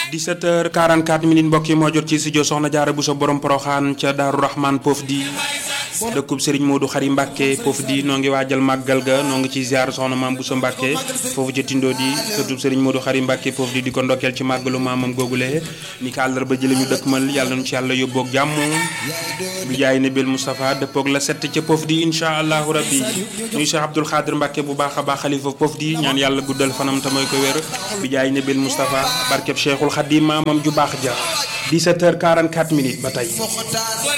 17h44 minutes mbokk yi moo jot ci studio Soxna Jaara Buso borom Poroxaan ca Daaru Rahman poof di dëkkub Serigne Modou Xari Mbàkke foofu di noo ngi waajal màggal ga noo ngi ci ziar soxna maam Buso Mbàkke foofu ca Tindo di sëtub Serigne Modou Xari Mbàkke foofu di di ko ndokkeel ci màggalu maamam googule ni ko àllarba jële ñu dëkkmal yàlla nañu ci yàlla yóbboog jàmm bi jaay ne bil Moustapha dëppoog la sett ca poof di incha allahu rabbi nuyu Cheikh Abdoul Xaadir Mbàkke bu baax a baax xalifa poof di ñaan yàlla guddal fanam te mooy ko wér bi jaay ne bil Moustapha barkeb Cheikhul Xadim maamam ju baax ja 17h44 minutes ba tey